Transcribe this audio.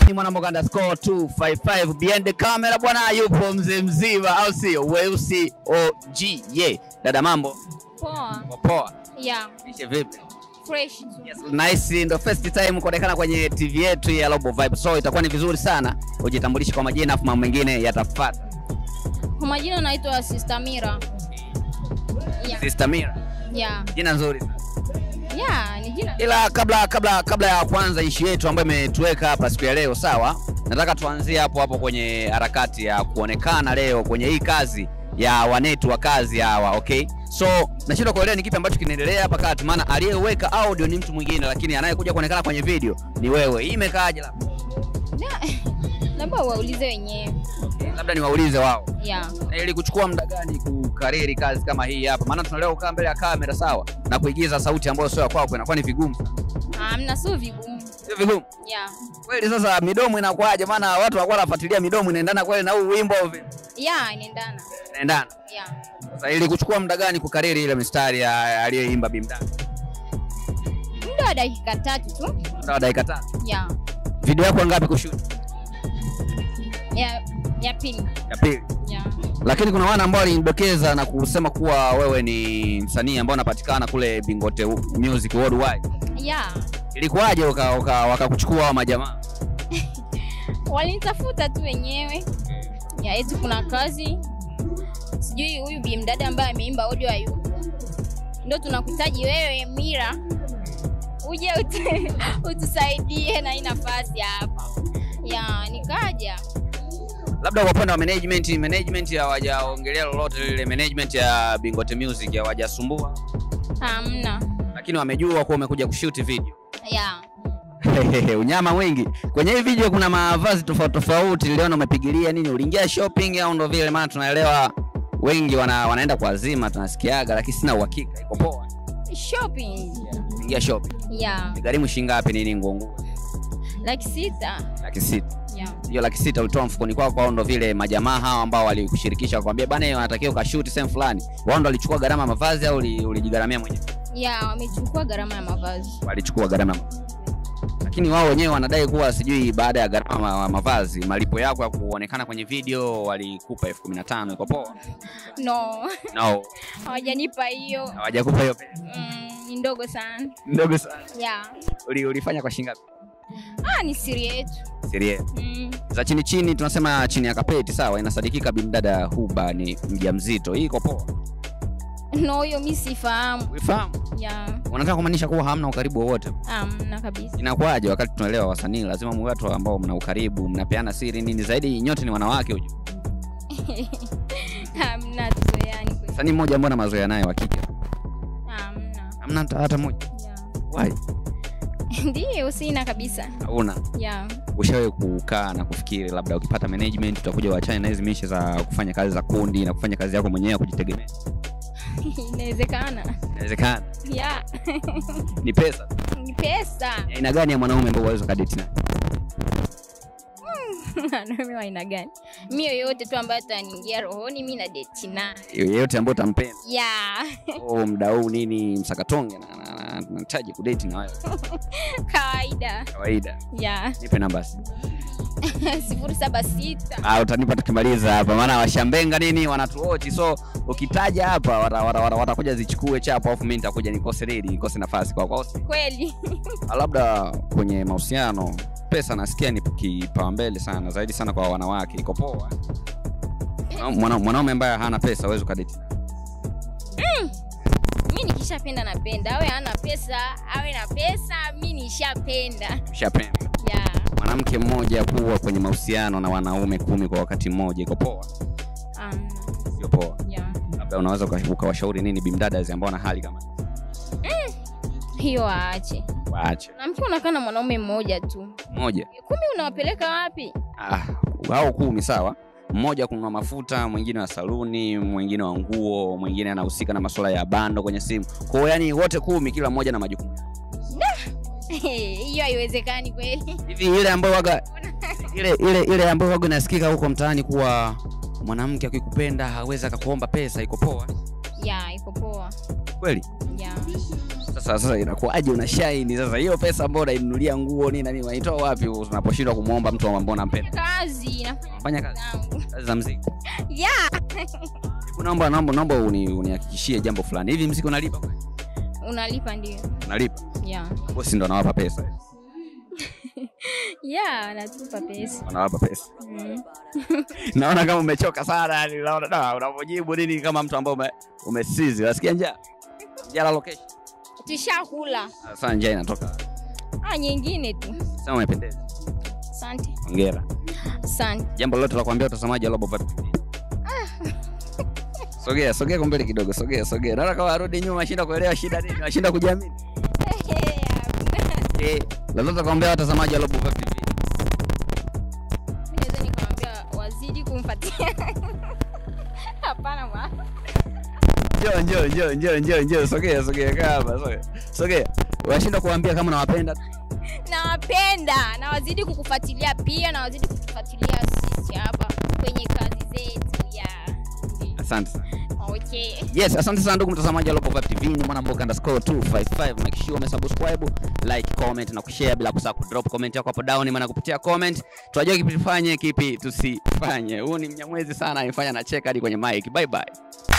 ni mwanamboga underscore 255 behind the camera bwana, yupo mzee mzima, au sio? Weusi OG ye dada, mambo Poa. poa, Yeah, ishe vipi? fresh tu. Yes, nice. Ndo first time kuonekana kwenye TV yetu ya Global Vibe, so itakuwa ni vizuri sana ujitambulishe kwa majina, afu mambo mengine yatafuata. Kwa majina naitwa Sister Mira. Yeah. Sister Mira, Yeah. jina nzuri sana. Yeah, ni jina. Ila kabla kabla kabla ya kwanza ishi yetu ambayo imetuweka hapa siku ya leo, sawa, nataka tuanzie hapo hapo kwenye harakati ya kuonekana leo kwenye hii kazi ya wanetu wa kazi hawa, okay? So nashindwa kuelewa ni kipi ambacho kinaendelea hapa kati, maana aliyeweka audio ni mtu mwingine, lakini anayekuja kuonekana kwenye video ni wewe. Hii imekaaje? Labda Labda waulize wenyewe. labda niwaulize wao, Yeah. na ili kuchukua muda gani kukariri kazi kama hii hapa? Maana tunalewa kukaa mbele ya kamera, sawa, na kuigiza sauti ambayo sio ya kwako, inakuwa ni vigumu, Amna sio vigumu. sio vigumu Yeah. kweli. Sasa midomo inakuwaje? Maana watu wanakuwa wanafuatilia midomo inaendana kweli na huu wimbo au vipi? Yeah, inaendana. Inaendana. Yeah. Sasa ili kuchukua muda gani kukariri ile mistari ya aliyoimba Bimdada? Muda wa dakika tatu tu. Muda wa dakika tatu. Yeah. Video yako ngapi kushoot? Ya ya pili. Ya pili. Yeah. Lakini kuna wana ambao walinidokeza na kusema kuwa wewe ni msanii ambao unapatikana kule Bingote Music Worldwide. Yeah. Ilikuwaje waka- waka- wakakuchukua hao majamaa? Walinitafuta tu wenyewe. Ya eti kuna kazi. Sijui huyu bi mdada ambaye ameimba audio hayupo. Ndio tunakuhitaji wewe Mira. Uje utu, utusaidie na hii nafasi hapa. Ya, nikaja. Labda kwa upande wa management, management hawajaongelea lolote lile, management ya Bingote Music hawajasumbua, Hamna. lakini wamejua kuwa umekuja kushoot video. Ya. unyama mwingi kwenye hii video. Kuna mavazi tofauti tofauti, niliona umepigilia nini, uliingia shopping au ndo vile? Maana tunaelewa wengi wana, wanaenda kwa azima, tunasikiaga, lakini sina uhakika. Iko poa? Shopping. Ingia shopping, Ya. gharimu shilingi ngapi? Nini nguo nguo? Laki sita. Laki sita. Ya. Hiyo laki sita ulitoa mfukoni kwako au ndo vile majamaa hawa ambao walikushirikisha wakwambia bana, wanatakiwa ukashoot sehemu fulani, wao ndo walichukua gharama ya mavazi au uli- ulijigharamia mwenyewe? Ya, wamechukua gharama ya mavazi. Walichukua gharama ya mavazi. lakini wao wenyewe wanadai kuwa sijui baada ya gharama ya mavazi malipo yako ya kuonekana kwenye video walikupa elfu kumi na tano iko poa? No. No, Hawajanipa hiyo. hawajakupa hiyo pesa. Mm, ni ndogo sana. Ndogo sana. Ya. Uli, ulifanya kwa shilingi ngapi? Ah, ni siri yetu. Sirie. Mm. Za chini chini tunasema chini ya kapeti sawa, inasadikika bimdada Huba ni mjamzito. Hii iko poa? No, hiyo mi sifahamu. Uifahamu? Ya. Unataka kumaanisha kuwa hamna ukaribu wowote? Hamna kabisa. Inakuwaje wakati tunaelewa wasanii lazima muwe watu ambao mna ukaribu, mnapeana siri nini, zaidi nyote ni wanawake hujua. Hamna tu yani. kweli. Msanii mmoja ambao na mazoea naye wa kike. Hamna. Hamna hata hata mmoja. Ya. Why? Ndiyo, sina kabisa. Hauna. Ya. Ushawahi kukaa na kufikiri labda ukipata management utakuja uachane na hizi mishe za kufanya kazi za kundi na kufanya kazi yako mwenyewe ya kujitegemea? Inawezekana. Inawezekana. Ya. Ni pesa. Ni pesa. Ni aina gani ya mwanaume ambao unaweza kadeti naye? Wanaume wa aina gani? Mi yoyote tu ambaye ataniingia rohoni mi na deti naye. Yeyote ambaye utampenda. Ya. Oh, mda huu nini msakatonge na na- na- nahitaji kudeti na wewe. Kawaida. Kawaida. Ya. Nipe namba basi. sifuri saba sita. Ah, utanipa tukimaliza hapa, maana washambenga nini wanatuochi, so ukitaja hapa watakuja wata, wata, watakuja zichukue chapo, alafu mimi nitakuja nikose redi, nikose nafasi kwa kwa Kweli. labda kwenye mahusiano pesa nasikia ni kipaumbele sana zaidi sana kwa wanawake, iko poa. Mwana- Mwanaume ambaye hana pesa hawezi ukadeti. mi nikishapenda napenda, awe hana pesa awe na pesa, mi nishapenda. Ushapenda Ya. mwanamke mmoja kuwa kwenye mahusiano na wanaume kumi kwa wakati mmoja, iko poa? Um, Sio poa. ya. Labda unaweza uka- ukawashauri nini bimdada ambao na hali kama Hiyo waache. waache Na mkiwa unakaa na mwanaume mmoja tu, mmoja kumi unawapeleka wapi? ah, hao kumi sawa mmoja kununua mafuta mwingine wa saluni mwingine wa nguo mwingine anahusika na masuala ya bando kwenye simu kwao yani wote kumi kila mmoja na majukumu Hiyo haiwezekani kweli. hivi ile ambayo waga ile ile ile ambayo waga inasikika huko mtaani kuwa mwanamke akikupenda hawezi akakuomba pesa iko poa Ya, iko poa. kweli Ya. Sasa sasa inakuwaje una shine sasa hiyo pesa ambayo unainunulia nguo nini na nini unaitoa wapi unaposhindwa kumuomba mtu ambaye unampenda? kazi Fanya kazi. zangu Kazi za muziki. yeah. Hebu Naomba naomba naomba uni- unihakikishie jambo fulani. Hivi muziki unalipa? unalipa ndio Unalipa. yeah. Bosi ndo anawapa pesa. yeah, natupa pesa Wanawapa pesa. mm. Naona kama umechoka sana yani naona da unapojibu nini kama mtu ambaye ume, umesizi. Unasikia njaa? Njaa la location. tushakula Sasa njaa inatoka. ah, nyingine tu Sema umependeza. asante Hongera. asante Jambo lolote la kuambia watazamaji wa Global Vibe TV. Sogea, sogea kwa mbele kidogo, sogea, sogea. Naona kama arudi nyuma, ashinda kuelewa shida nini, ashinda kujiamini. Eh, lolote kuambia watazamaji wa Global Vibe TV. naweza nikamwambia wazidi kumfuatia hapana bwana Njoo, njoo, njoo, njoo, njoo, njoo, sogea, sogea kaa hapa, sogea. Sogea. Washinda kuambia kama nawapenda. nawapenda na wazidi kukufuatilia pia na wazidi kutufuatilia sisi hapa kwenye kazi zetu ya Asante sana. okay Yes, asante sana ndugu mtazamaji wa Global Vibe TV. Ni mwanamboka underscore 255. Make sure umesubscribe, like, comment na kushare bila kusahau kudrop comment yako hapo down, maana kupitia comment tunajua kipi tufanye, kipi tusifanye. Huu ni mnyamwezi sana, anifanya nacheka hadi kwenye mic. Bye bye.